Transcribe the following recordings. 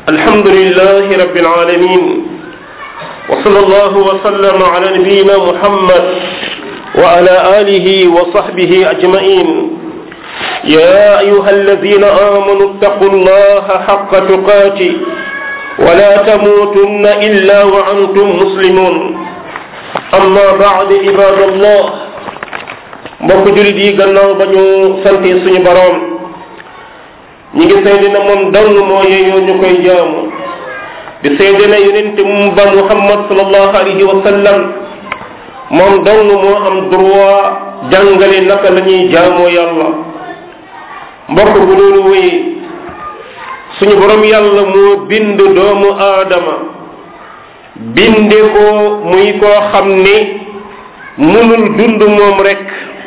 الحمد لله رب العالمين وصلى الله وسلم على نبينا محمد وعلى آله وصحبه أجمعين يا أيها الذين آمنوا اتقوا الله حق تقاته ولا تموتن إلا وأنتم مسلمون أما بعد عباد الله mbokk julit yi gannaaw ba ñu sante suñu boroom ñi ngi seede na moom dong moo yeyoo ñu koy jaamu di seede na yonent mu ba muhammad sallallahu alayhi wa sallam moom dong moo am droit jàngale naka la ñuy jaamoo yàlla mbokk bu loolu wéyee suñu borom yàlla moo bind doomu aadama binde ko muy koo xam ne munul dund moom rek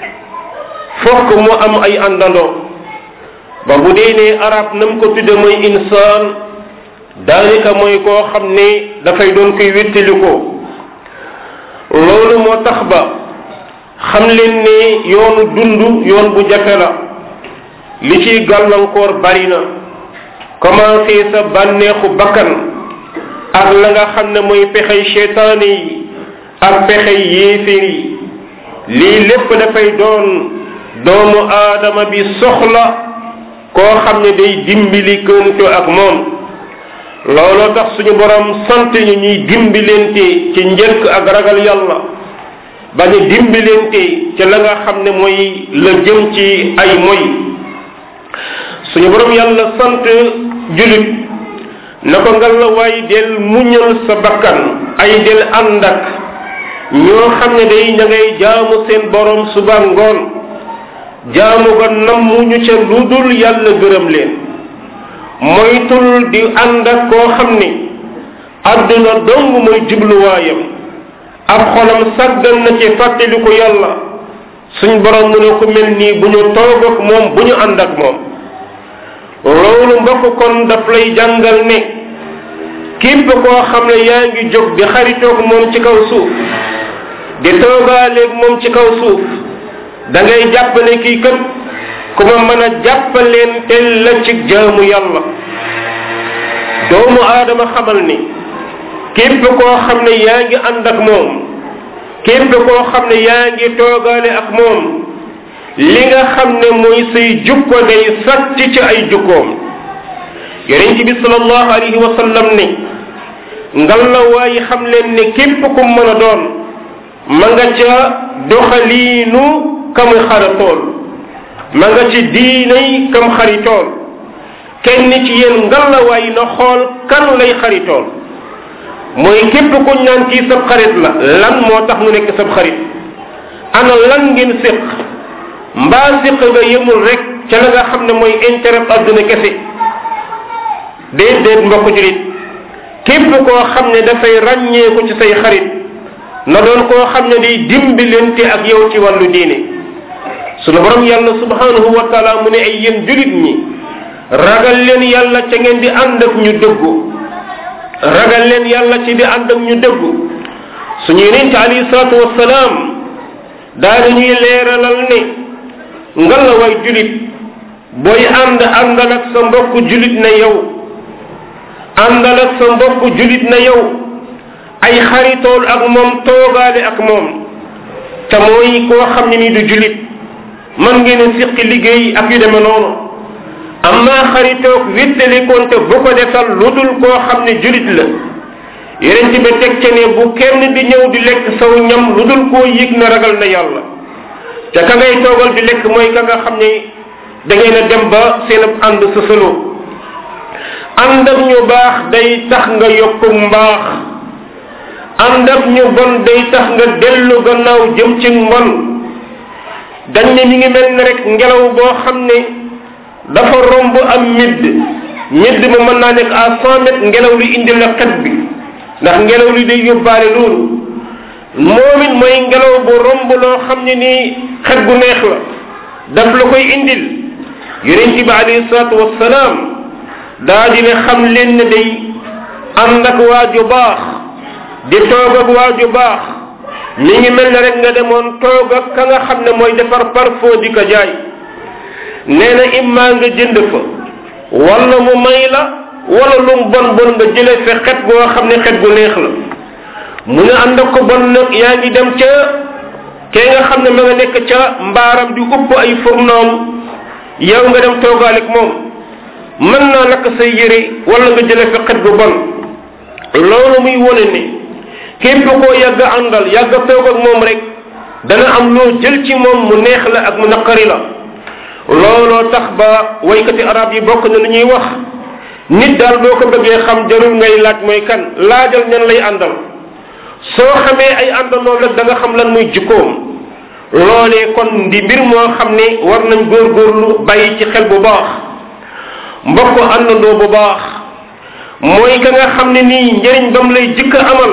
fokk mu am ay àndandoo ba bu dee ne arab nam ko tudde mooy insaan daanaka mooy koo xam ne dafay doon koy wéttali ko loolu moo tax ba xam leen ne yoonu dund yoon bu jafe la li ciy gàllankoor bari na commencé sa bànneexu bakkan ak la nga xam ne mooy pexey cheytaane yi ak pexey yéeféer yi lii lépp dafay doon doomu aadama bi soxla koo xam ne day dimbali kënto ak moom looloo tax suñu borom sant ñu ñuy dimbilente ci njëkk ak ragal yàlla bañ a dimbilente ci la nga xam ne mooy la jëm ci ay moy suñu borom yàlla sant julit na ko ngal la waay del muñal sa bakkan ay del ànd ak ñoo xam ne day ña ngay jaamu seen borom suba ngoon jaamu ko nammuñu ca lu dul yàlla gërëm leen moytul di ànd ak koo xam ni àdduna dong mooy jubluwaayam ab xolam sàggan na ci fàttaliku yàlla suñ borom mu ne ko mel nii bu ñu toog ak moom bu ñu ànd ak moom loolu mbokk kon daf lay jàngal ne képp koo xam ne yaa ngi jóg di xaritoog moom ci kaw suuf di toogaaleeg moom ci kaw suuf da ngay jàpp ne kii kët ku ma mën a jàppaleen tel la ci jaamu yàlla doomu aadama xamal ni képp koo xam ne yaa ngi ànd ak moom képp koo xam ne yaa ngi toogaale ak moom li nga xam ne mooy say jukko day sàcc ci ay jukkoom yonent bi sallallahu alayhi wa sallam ne ngal la waaye xam leen ne képp ku mën a doon ma nga ca doxaliinu kam xaratool ma nga ci diinay kam xaritool kenn ci yéen ngalawaay na xool kan lay xaritool mooy képp ku ñaan kii sab xarit la lan moo tax mu nekk sab xarit ana lan ngeen séq mbaa séq nga yemul rek ca la nga xam ne mooy intérêt adduna kese déedéet mbokk julit képp koo xam ne dafay ràññeeku ci say xarit na doon koo xam ne day dimbilante ak yow ci wàllu diine sunu borom yàlla subhanahu wa taala mu ne ay yéen julit ñi ragal leen yàlla ca ngeen di ànd ak ñu dëggu ragal leen yàlla ci di ànd ak ñu dëggu suñu yonent alayhi salaatu wassalaam daal ñuy leeralal ne ngal la way julit booy ànd àndal ak sa mbokk julit na yow àndal ak sa mbokk julit na yow ay xaritool ak moom toogaale ak moom te mooy koo xam ne ni du julit man ngeen a siqi liggéey ak yu deme noonu amma xaritoog wéttalikoonte bu ko defal lu dul koo xam ne julit la yeneen ci ba teg ca ne bu kenn di ñëw di lekk saw ñam lu dul koo yëg na ragal na yàlla te ka ngay toogal di lekk mooy ka nga xam ne da ngeen a dem ba seen ànd sësaloo ànd ak ñu baax day tax nga yokku mbaax ànd ak ñu bon day tax nga dellu gannaaw jëm ci mbon dañ ne mi ngi mel ne rek ngelaw boo xam ne dafa romb am midd midd ma mën naa nekk à cent mètres ngelaw li indi la xet bi ndax ngelaw li day yóbbaale loolu moom it mooy ngelaw bu romb loo xam ne nii xet gu neex la daf la koy indil yonent bi alayhi salaatu wassalaam daa di ne xam leen ne day ànd ak waaju baax di toog ak waaju baax mi ngi mel ne rek nga demoon toog ak ka nga xam ne mooy defar parfum di ko jaay nee na imma nga jënd fa wala mu may la wala lum bon bon nga jëlee fe xet goo xam ne xet gu neex la mu ne ànd ak ko bon nag yaa ngi dem ca kee nga xam ne ma nga nekk ca mbaaram di upp ay furnoom yow nga dem toogaalik moom mën naa lakk say yére wala nga jëlee fe xet gu bon loolu muy wone ne képp koo yàgg àndal yàgg toog ak moom rek dana am loo jël ci moom mu neex la ak mu naqari la looloo tax ba waykati arab yi bokk na lu ñuy wax nit daal boo ko bëggee xam jarul ngay laaj mooy kan laajal ñan lay àndal soo xamee ay àndandoo rek da nga xam lan muy jikkoom loolee kon di mbir moo xam ne war nañ góorgóorlu bàyyi ci xel bu baax mbokk àndandoo bu baax mooy ka nga xam ne nii njëriñ bam lay jëkk amal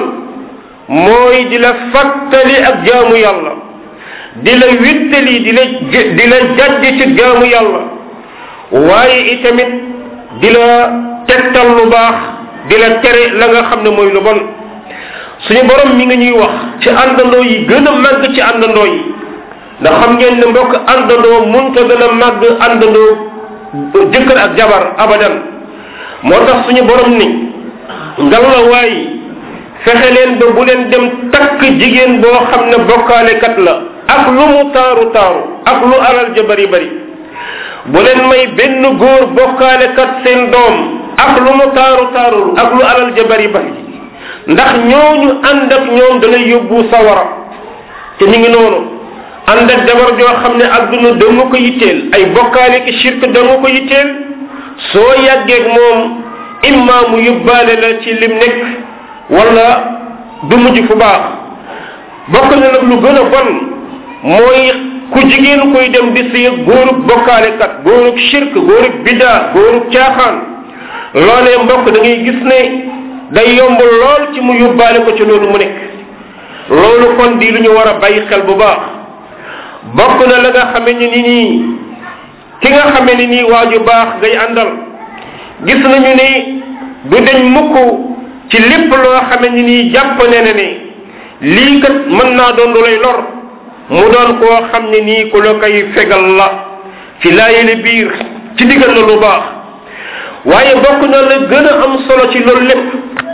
mooy di la fàttali ak jaamu yàlla di la wittali di la di la jajj ci jaamu yàlla waaye itamit di la tegtal lu baax di la tere la nga xam ne mooy lu bon suñu borom mi nga ñuy wax ci àndandoo yi gën a màgg ci àndandoo yi ndax xam ngeen ne mbokk àndandoo munta gën a màgg àndandoo jëkkër ak jabar abadan moo tax suñu borom ni ngal la waay fexe leen ba bu leen dem takk jigéen boo xam ne bokkaalekat la ak lu mu taaru taaru ak lu alal ja bari bari bu leen may benn góor bokkaalekat seen doom ak lu mu taaru taaru ak lu alal ja bari bari ndax ñooñu ànd ak ñoom dalay yóbbu sawara te ñu ngi noonu ànd ak jabar joo xam ne adduna danga ko yitteel ay bokkaale ki shirk danga ko yitteel soo yàggeeg moom imma mu yóbbaale la ci lim nekk wala du mujj fu baax bokk na nag lu gën a bon mooy ku jigéen koy dem di sëy góorub bokkaalekat góorub shirk góorub bidaa góorub caaxaan loolee mbokk da ngay gis ne day yomb lool ci mu yóbbaale ko ci loolu mu nekk loolu kon di lu ñu war a bàyyi xel bu baax bokk na la nga xame ni nii ki nga xame ni nii waaju baax ngay àndal gis nañu ni du deñ mukk ci lépp loo xame ni nii jàpp ne ne ne lii kat mën naa doon lu lay lor mu doon koo xam ne nii ku la koy fegal la ci laayele biir ci digal la lu baax waaye bokk na la gën a am solo ci loolu lépp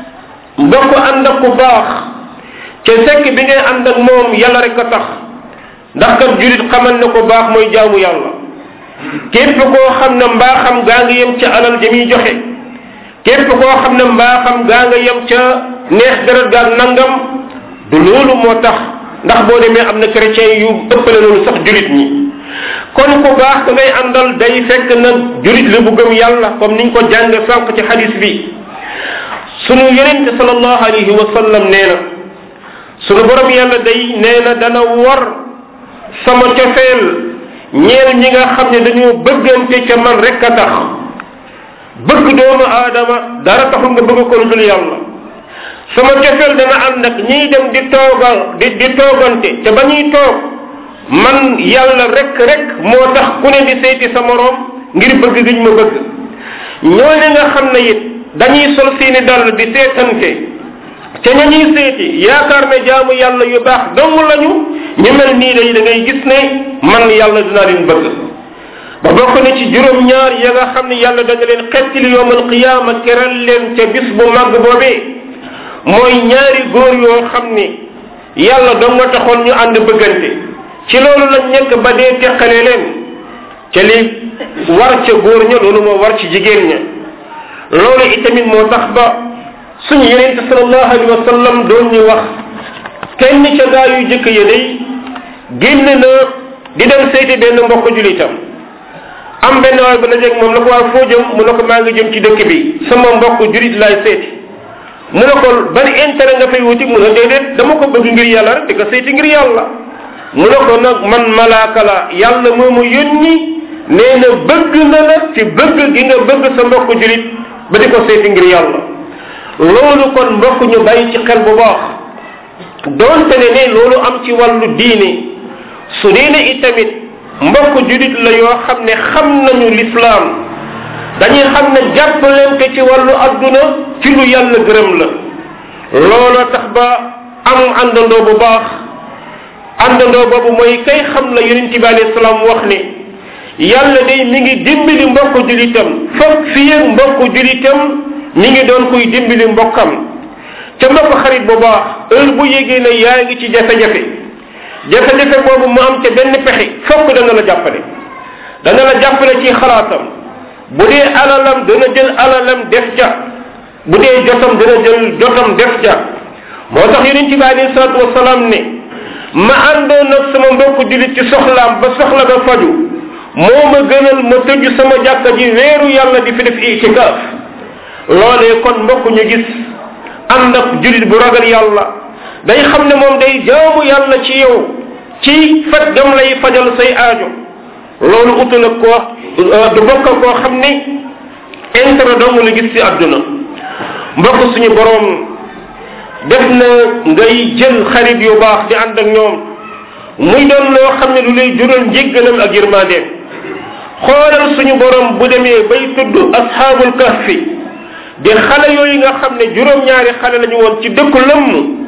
mbokk ànd ak ku baax ca fekk bi ngay ànd ak moom yàlla rek a tax ndax kat julit xamal ne ko baax mooy jaamu yàlla képp koo xam ne mbaaxam gaa nga yem ca alal ja muy joxe képp koo xam ne mbaaxam gaa nga yem ca neex deret gaag nangam du loolu moo tax ndax boo demee am na chrétien yu ëppale loolu sax julit ñi kon ku baax ka ngay àndal day fekk nag julit la bu gëm yàlla comme niñ ko jàng sànq ci xadis bi sunu yonente salallahu alayhi wa sallam nee na sunu borom yàlla day nee na dana war sama cofeel ñeel ñi nga xam ne dañoo bëggante ca man rek a tax bëgg doomu aadama dara taxul nga bëgg ko lu dul yàlla sama cofeel dana ànd ak ñiy dem di toogal di di toogante te ba ñuy toog man yàlla rek rek moo tax ku ne di seeti sa moroom ngir bëgg giñ ma bëgg ñooñu nga xam ne it dañuy sol seeni dàll di seetante ca ña ñuy seeti yaakaar ne jaamu yàlla yu baax dong lañu ñu mel nii day da ngay gis ne man yàlla dinaa leen bëgg ba bokk na ci juróom ñaar ya nga xam ne yàlla dana leen xettili yowmal qiyaama keral leen ca bis bu màgg boobee mooy ñaari góor yoo xam ne yàlla dong nga taxoon ñu ànd bëggante ci loolu lañ nekk ba dee teqale leen ca li war ca góor ña loolu moo war ci jigéen ña loolu itamit moo tax ba suñu yenente salallahu alayhi wa sallam doon ñu wax kenn ca gaa yu jëkk ya day génn na di dem seeti benn mbokk julitam am benn waay ba dajeeg moom la ko waa foo jëm mu ne ko maa ngi jëm ci dëkk bi sama mbokk julit laay seeti mu ne ko ban intérêt nga fay wuti mu ne déedéet dama ko bëgg ngir yàlla rek di ko seeti ngir yàlla mu ne ko nag man malaaka la yàlla moo ma yónni nee na bëgg na la ci bëgg gi nga bëgg sa mbokk julit ba di ko seeti ngir yàlla loolu kon mbokk ñu bàyyi ci xel bu baax doonte ne ne loolu am ci wàllu diine su dee ne itamit mbokk julit la yoo xam ne xam nañu lislaam dañuy xam ne jàppalante ci wàllu adduna ci lu yàlla gërëm la looloo tax ba am àndandoo bu baax àndandoo boobu mooy kay xam la yonent bi alayhi salaam wax ne yàlla day mi ngi dimbali mbokku julitam foog fii ak mbokku julitam mi ngi doon kuy dimbali mbokkam ca mbokk xarit bu baax heure bu yégee ne yaa ngi ci jafe-jafe jafe-jafe boobu mu am ca benn pexe fokk dana la jàppale dana la jàppale ci xalaatam bu dee alalam dana jël alalam def ca bu dee jotam dana jël jotam def ca moo tax yonent bi alayhi salaatu wasalaam ne ma àndoon ak sama mbokku jullit ci soxlaam ba soxla ba faju moo ma gënal ma tëju sama jàkka ji weeru yàlla di fi def itikaaf loolee kon mbokk ñu gis ànd ak jullit bu ragal yàlla day xam ne moom day jaamu yàlla ci yow ci faj gam lay fajal say aajo loolu utu nag koo du bokk koo xam ne intérêt dong la gis ci àdduna mbokk suñu boroom def na ngay jël xarit yu baax di ànd ak ñoom muy doon loo xam ne lu lay jural njéggalam ak yërmandeem xoolal suñu borom bu demee bay tudd asxaabul kahfi di xale yooyu nga xam ne juróom-ñaari xale lañu woon ci dëkku lëmm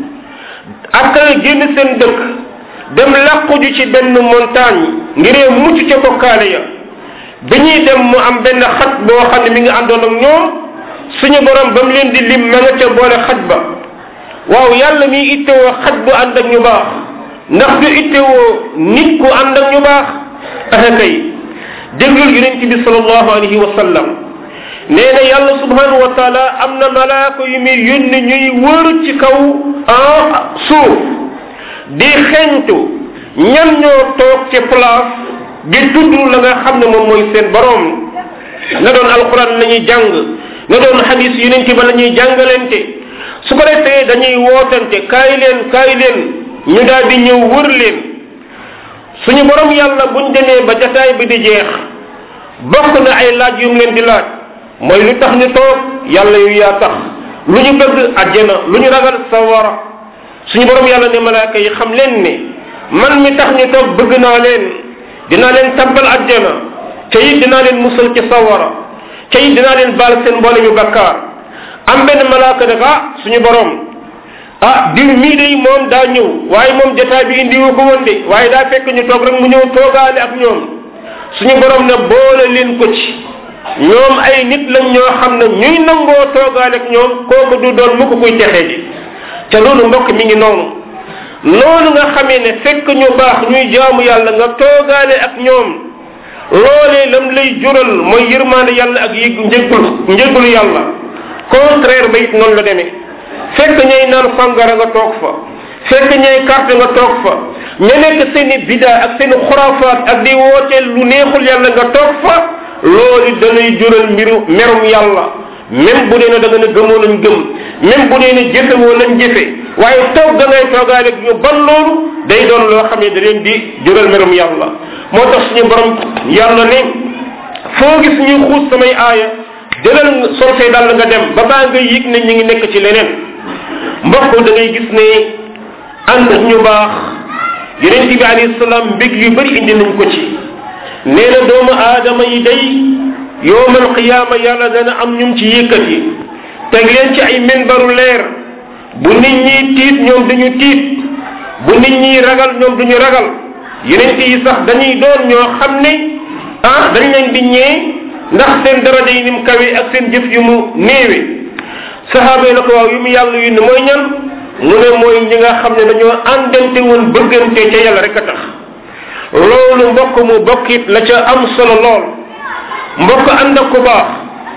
ak génn seen dëkk dem làqu ju ci benn montagne ngiree mucc ca bokkaale ya bi ñuy dem mu am benn xaj boo xam ne mi ngi àndoon ak ñoom suñu borom ba mu leen di lim ma nga ca boole xaj ba waaw yàlla mi ittewoo xaj bu ànd ak ñu baax ndax du ittewoo nit ku ànd ak ñu baax axa kay déglul yonent bi salallahu alayhi wa sallam nee na yàlla subhanahu wa taala am na malaaka yu muy yónni ñuy wër ci kaw en suuf di xeñtu ñan ñoo toog ci place di tudd la nga xam ne moom mooy seen borom na doon alquran la ñuy jàng na doon xadis yonent ba la ñuy jàngalante su ko defee dañuy wootante kaay leen kaay leen ñu daal di ñëw wër leen suñu borom yàlla buñ demee ba jataay bi di jeex bokk na ay laaj yu mu leen di laaj mooy lu tax ñu toog yàlla yu yaa tax lu ñu bëgg àjjana lu ñu ragal sawara suñu borom yàlla ne malaaka yi xam leen ne man mi tax ñu toog bëgg naa leen dinaa leen tabbal àjjana ca it dinaa leen musal ci sawara ca it dinaa leen baal seen mboole yu bakkaar am benn malaaka ne ah suñu borom ah diw mii day moom daa ñëw waaye moom jotaay bi indiwu ko woon de waaye daa fekk ñu toog rek mu ñëw toogaale ak ñoom suñu borom ne boole leen ko ci ñoom ay nit lañ ñoo xam ne ñuy nangoo toogaale ak ñoom kooku du doon mu ko kuy texee ji te loolu mbokk mi ngi noonu noonu nga xamee ne fekk ñu baax ñuy jaamu yàlla nga toogaale ak ñoom loolee lam lay jural mooy yërmaande yàlla ak yëg njëggul njëggulu yàlla contraire ba it noonu la demee fekk ñay naan sangara nga toog fa fekk ñay carte nga toog fa ña nekk seen i bida ak seen i xuraafaat ak di wooteel lu neexul yàlla nga toog fa loolu danay jural mbiru merum yàlla même bu dee ne da nga ne gëmoo lañ gëm même bu dee ne jëfewoo lañ jëfe waaye toog da ngay toogaale ñu ban loolu day doon loo xam ne da leen di jural merum yàlla moo tax suñu borom yàlla ne foo gis ñuy xuus samay aaya jëlal sol say dàll nga dem ba baa nga yëg ne ñu ngi nekk ci leneen mbokk da ngay gis ne ànd ñu baax yonent bi alayhi salaam mbég yu bëri indi nañ ko ci nee na doomu aadama yi day yowmal qiyaama yàlla dana am ñum ci yëkkati teg leen ci ay minbaru leer bu nit ñi tiit ñoom duñu tiit bu nit ñi ragal ñoom duñu ragal yonent yi sax dañuy doon ñoo xam ne ah dañ leen di ñee ndax seen daraja yi ni mu kawe ak seen jëf yu mu néewe sahaaba yi na ko waaw yu mu yàlla yu ne mooy ñan mu ne mooy ñi nga xam ne dañoo àndante woon bëggante ca yàlla rek a tax loolu mbokk mu bokkit la ca am solo lool mbokk ànd ak ku baax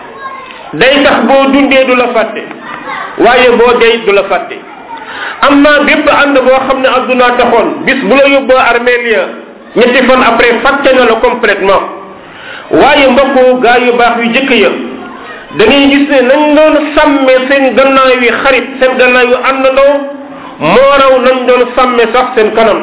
day tax boo dundee du la fàtte waaye boo dee du la fàtte am naa bépp ànd boo xam ne addunaa taxoon bis bu la yóbboo armeel ya ñetti fan après fàtte na la complètement waaye mbokk gaa yu baax yu jëkk ya da ngay gis ne nañ doon sàmme seen gannaaw yi xarit seen gannaaw yu àndandoo moo raw nañ doon sàmme sax seen kanam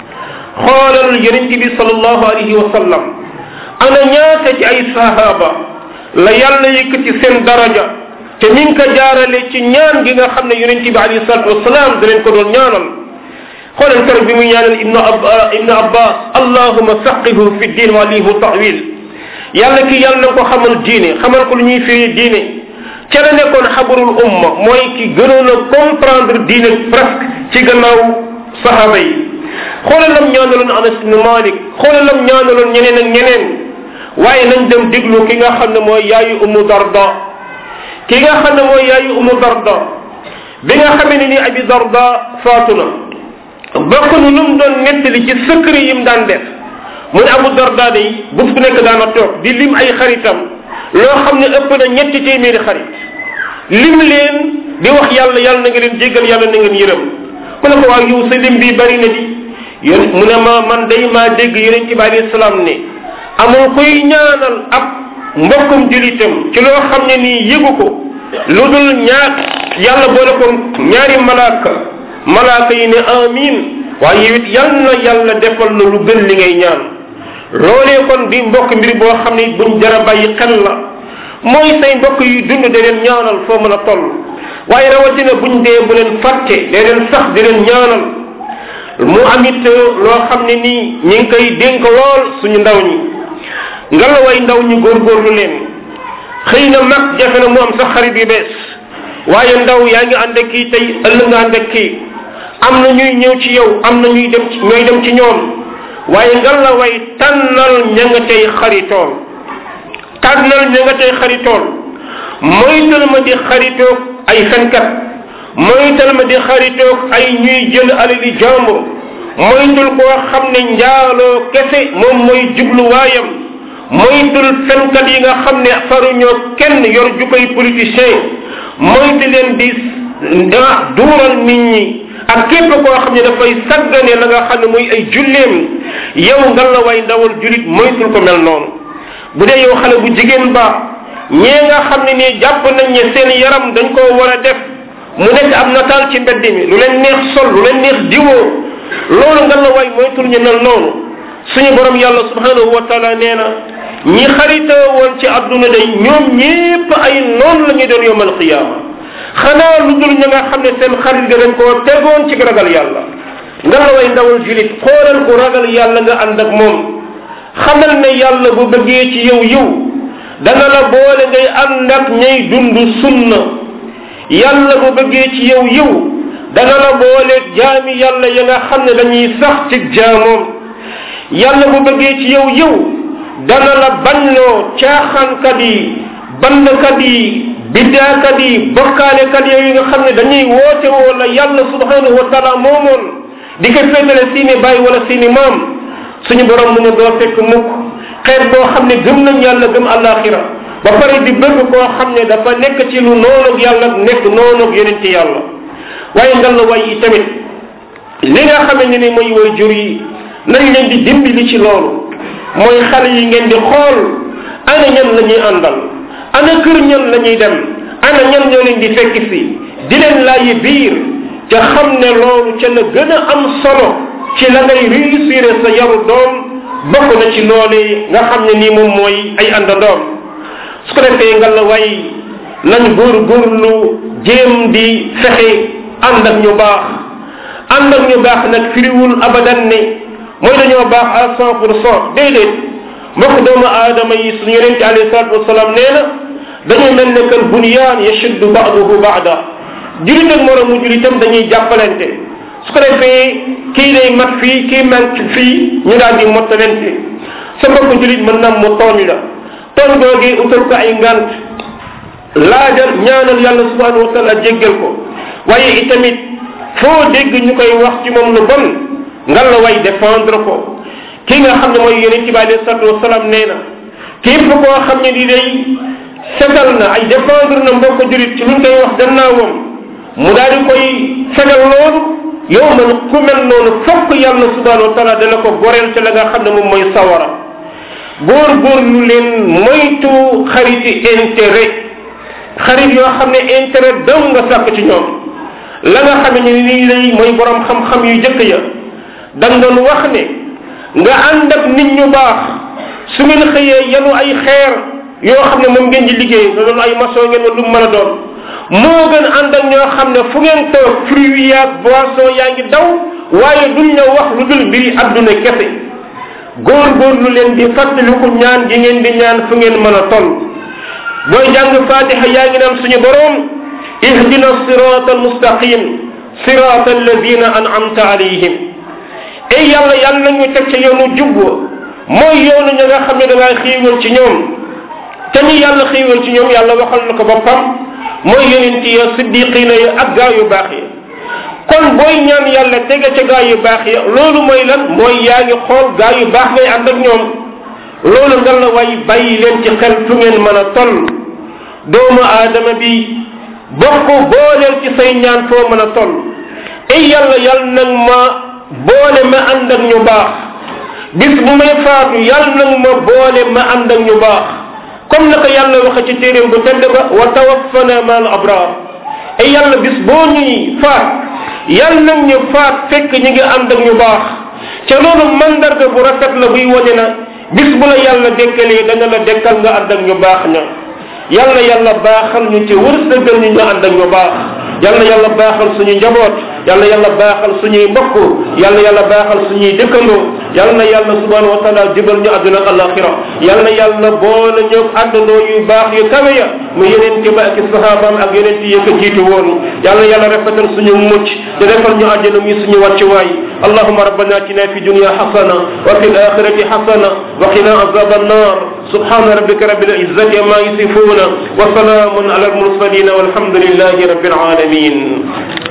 xoolal yonent bi salallahu alayhi wa sallam ana ñaata ci ay sahaba la yàlla yëkkati seen daraja te mi ngi ko jaarale ci ñaan gi nga xam ne yonent bi alayhi salatu wasalaam da leen ko doon ñaanal xoolal keroog bi muy ñaanal ibnu ab ibnu abbas allahuma faqihu fi din wa alihu tawil yàlla ki yàlla na ko xamal diine xamal ko lu ñuy firi diine ca la nekkoon xabarul umma mooy ki gënoon a comprendre diine presque ci gannaaw sahaba yi xoolal lam ñaanaloon anas ibnu malik xoolal lam ñaanaloon ñeneen ak ñeneen waaye nañ dem déglu ki nga xam ne mooy yaayu umu darda ki nga xam ne mooy yaayu umu darda bi nga xamee ne ni abi darda faatu na bokk na lu mu doon nettali ci secret yi mu daan def mu ne abu darda day bés bu nekk daana toog di lim ay xaritam loo xam ne ëpp na ñetti téeméeri xarit lim leen di wax yàlla yàlla na nga leen jéggal yàlla na ngeen yërëm mu ne ko waaw yow sa lim bi bari na di yón mu ne ma man day maa dégg yonent bi alayhi salaam ne amul koy ñaanal ab mbokkum julitam ci loo xam ne nii yëgu ko lu dul ñaar yàlla boole ko ñaari malaaka malaaka yi ne amin waaye yow it yal na yàlla defal na lu gën li ngay ñaan loolee kon di mbokk mbir boo xam ne buñ jara bàyyi xel la mooy say mbokk yi dund da leen ñaanal foo mën a toll waaye rawatina buñ dee bu leen fàtte da leen sax di leen ñaanal mu amit loo xam ne nii ñi ngi koy dénk lool suñu ndaw ñi ngalaway ndaw ñi góorgóorlu leen xëy na mag jafe na mu am sax xarit yu bees waaye ndaw yaa ngi ànd ak kii tey ëllëg nga ànd ak kii am na ñuy ñëw ci yow am na ñuy dem ci ñooy dem ci ñoom waaye ngalaway tànnal ña nga tey xaritool tànnal ña nga tey xaritool moytal ma di xaritoog ay fenkat moytal ma di xaritoog ay ñuy jël alali jàmbur moytul koo xam ne njaaloo kese moom mooy jubluwaayam moytul fenkat yi nga xam ne faruñoo kenn yor jukoy politicien moytu leen di duural nit ñi ak képp koo xam ne dafay saggane la nga xam ne muy ay julleem yow nga la way ndawal julit moytul ko mel noonu bu dee yow xale bu jigéen ba ñee nga xam ne nii jàpp nañ ne seen yaram dañ koo war a def mu nekk ab nataal ci mbedd mi lu leen neex sol lu leen neex diwoo loolu nga la way moytul ñu mel noonu suñu borom yàlla subhanahu wa taala nee na ñi xaritoo woon ci adduna day ñoom ñépp ay noonu la ñuy doon yomal qiyaama xanaa lu dul ña nga xam ne seen xarit ga dañ koo tegoon ci ragal yàlla nga la way ndawal julit xoolal ku ragal yàlla nga ànd ak moom xamal ne yàlla bu bëggee ci yow yow dana la boole ngay ànd ak ñay dund sunna yàlla bu bëggee ci yow yow dana la boole jaami yàlla ya nga xam ne dañuy sax ci jaamoom yàlla bu bëggee ci yow yow dana la bañloo caaxaankat yi bandkat yi biddaakat yi bokkaalekat yooyu nga xam ne dañuy woote woo la yàlla subhanahu wa taala moomoon di ko féetale seeni bàyyi wala seeni maam suñu borom mu ne doo fekk mukk xeet boo xam ne gëm nañ yàlla gëm alaxira ba pare di bëgg koo xam ne dafa nekk ci lu noonog yàlla nekk noonog yonente yàlla waaye ngal la way yi tamit li nga xamee ne ni mooy way jur yi nañ leen di dimbali ci loolu mooy xale yi ngeen di xool ana ñan la ñuy àndal ana kër ñan la ñuy dem ana ñan ñoo leen di fekk si di leen laayi biir ca xam ne loolu ca la gën a am solo ci la ngay réussir sa yaru doom bokk na ci loolee nga xam ne nii moom mooy ay àndandoom su ko defee nga la way nañ góor góorlu jéem di fexe ànd ak ñu baax ànd ak ñu baax nag firiwul abadan ne mooy dañoo baax à cent pour cent déedéet mbokk doomu aadama yi suñu yonente alayhi salatu wasalaam nee na dañu mel ne kal bunyaan yashuddu ba'duhu ba'da julit ak moromu julitam dañuy jàppalante su ko defee kii day mat fii kii manque fii ñu daal di mottalante sa mbokk julit mën na mu tooñ la tooñ googee utal ko ay ngant laajal ñaanal yàlla subhanahu wa taala jéggal ko waaye itamit foo dégg ñu koy wax ci moom lu bon ngal la way défendre ko ki nga xam ne mooy yonente bi alayhi salatu wasalaam nee na képp koo xam ne di day setal na ay défendre na mbokk julit ci luñ koy wax gannaawam mu daal di koy fegal loolu yow man ku mel noonu fokk yàlla subhanahu wa taala dana ko goreel ca la nga xam ne moom mooy sawara góor góor lu leen moytu xariti intérêt xarit yoo xam ne intérêt daw nga sàkk ci ñoom la nga xam ne nii lay mooy borom xam-xam yu jëkk ya dañ doon wax ne nga ànd ak nit ñu baax su ngeen xëyee yanu ay xeer yoo xam ne moom ngeen di liggéey nga doon ay maçon ngeen wala lu mën a doon moo gën ànd ak ñoo xam ne fu ngeen toog fruit yaag boisson yaa ngi daw waaye duñ la wax lu dul mbiri adduna kese góor góor lu leen di fàttaliku ñaan gi ngeen di ñaan fu ngeen mën a toll booy jàng fatiha yaa ngi naan suñu borom ihdina sirata almustaqim sirata alladina an'amta alayhim ey yàlla yàlla nañu teg ca yoonu jub mooy yoonu ña nga xam ne da ngaa xiiwal ci ñoom te ñu yàlla xiiwal ci ñoom yàlla waxal na ko boppam mooy yonent ya siddiqina ya ak gaa yu baax yi kon booy ñaan yàlla tege ca gaa yu baax ya loolu mooy lan mooy yaa ngi xool gaa yu baax ngay ànd ak ñoom loolu nga la way bàyyi leen ci xel fu ngeen mën a toll doomu aadama bi bokk booleel ci say ñaan foo mën a toll ay yàlla yàlla nag ma boole ma ànd ak ñu baax bis bu may faatu yàlla nag ma boole ma ànd ak ñu baax comme naka yàlla waxe ci téeréem bu tedd ba wa tawaffana ma al abrar ay yàlla bis boo ñuy faat yàlla nag ñu faat fekk ñi ngi ànd ak ñu baax ca loolu mandarga bu rafet la buy wane na bis bu la yàlla dekkalee dana la dekkal nga ànd ak ñu baax ña yàlla yàlla baaxal ñu ci wërsëgal ñu ñu ànd ak ñu baax yàlla yàlla baaxal suñu njaboot yàlla yàlla baaxal suñuy mbokk yàlla yàlla baaxal suñuy dëkkandoo yàlla na yàlla subhanahu wa taala jubal ñu àdduna ak alaxira yàlla na yàlla boole ñu àndandoo yu baax yu kawe ya mu yeneen ci ba ak sahabaam ak yeneen ci yëkk jiitu woon yàlla yàlla rafetal suñu mucc te defal ñu àjjana muy suñu wàccuwaay اللهم ربنا اتنا في الدنيا حسنه وفي الاخره حسنه وقنا عذاب النار سبحان ربك رب العزه عما يصفون وسلام على المرسلين والحمد لله رب العالمين